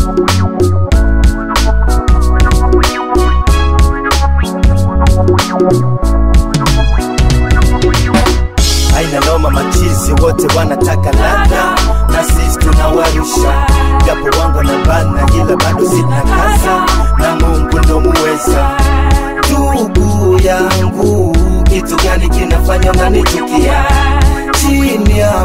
Haina noma, machizi wote wanataka ladha, na sisi tunawarusha, japo wangu na bana, ila bado sina kaza, na Mungu ndo muweza. Ndugu yangu, kitu gani kinafanya unanichukia? Chini ya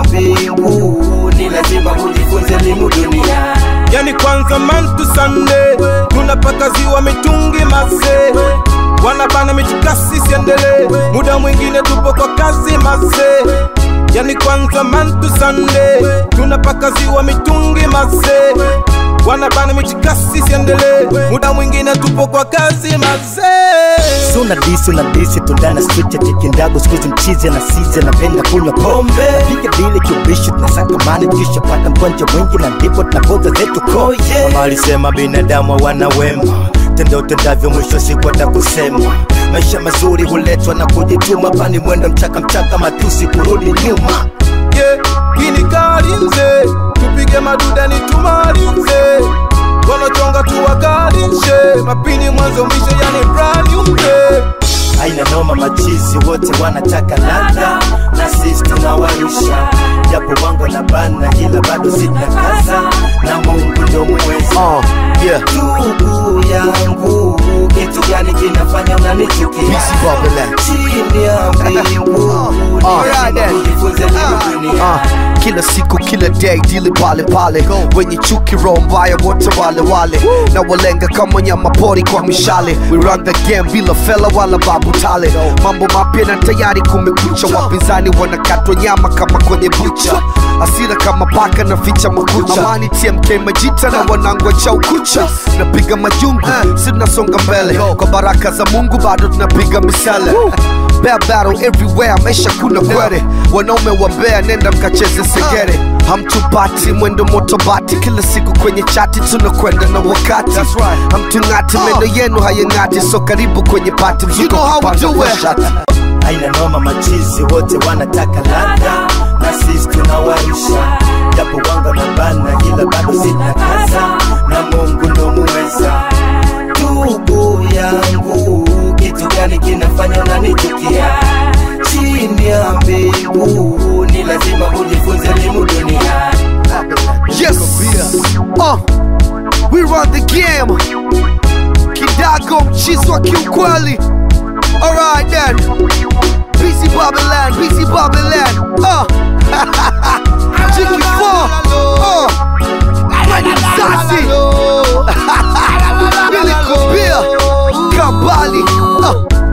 mbingu ni lazima ujifunze elimu dunia. yani kwanza man to Sunday tunapaka ziwa mitungi mase wanabana michikasi siendele muda mwingine tupo kwa kazi mase yani kwanza man to Sunday tunapaka ziwa mitungi mase wanabana michikasi siendele muda mwingine tupo kwa kazi mase Suna disi una disi tundana street ya kikindago sikuzi mchizi na sizi anapenda kunywa pombe piga dili kiubishi tunasaka mani kisha pata mgonjwa mwingi na ndipo tunapoza zetu koye mama alisema binadamu wana wema tenda utendavyo mwisho siku atakusema maisha mazuri huletwa na kujituma pani mwendo mchaka mchaka matusi kurudi nyuma yeah, kini kalinze tupige maduda ni tumalinze wanochonga tuwakalinshe mapini mwanzo mwisho yani brand new day haina noma, machizi wote wanataka ladha, na sisi tunawarusha, japo wangu na bana, ila bado sina kaza, na Mungu ndo muweza. Uh, yeah. Ndugu yangu, kitu gani kinafanya unanichukia? Busy Babylon. Chini ya mbingu ni Alright lazima then. ujifunze elimu dunia. Uh, kila siku kila day dili pale pale wenye chuki roho mbaya wote wale wale na walenga kama nyama pori kwa mishale we run the game bila fela wala babu tale mambo mapya na tayari kumekucha wapinzani wanakatwa nyama kama kwenye bucha asira kama paka na ficha makucha amani tmk majita na wanangwa cha ukucha napiga majungu si tunasonga mbele kwa baraka za mungu bado tunapiga misele Bear battle everywhere, maisha kuna kwere wanaume wa Mbeya, nenda mkacheze segere, hamtupati mwendo moto bati, kila siku kwenye chati tunakwenda na wakati, hamtung'ati meno yenu hayang'ati, so karibu kwenye pati, mzuko kupanda kwa shati. haina noma, machizi wote wanataka ladha, na sisi tunawarusha, japo wangu na bana, ila bado sina kaza, na Mungu ndo muweza. Ndugu yangu, kitu gani kinafanya unanichukia? Chini ya mbingu ni lazima ujifunze elimu dunia. Yes, uh, we run the game, kidago mchizi wa kiukweli. Alright then, busy Babylon, busy Babylon, uh, Jiki 4, uh, Mani Sasi, Billy Kubia, Kabali, uh,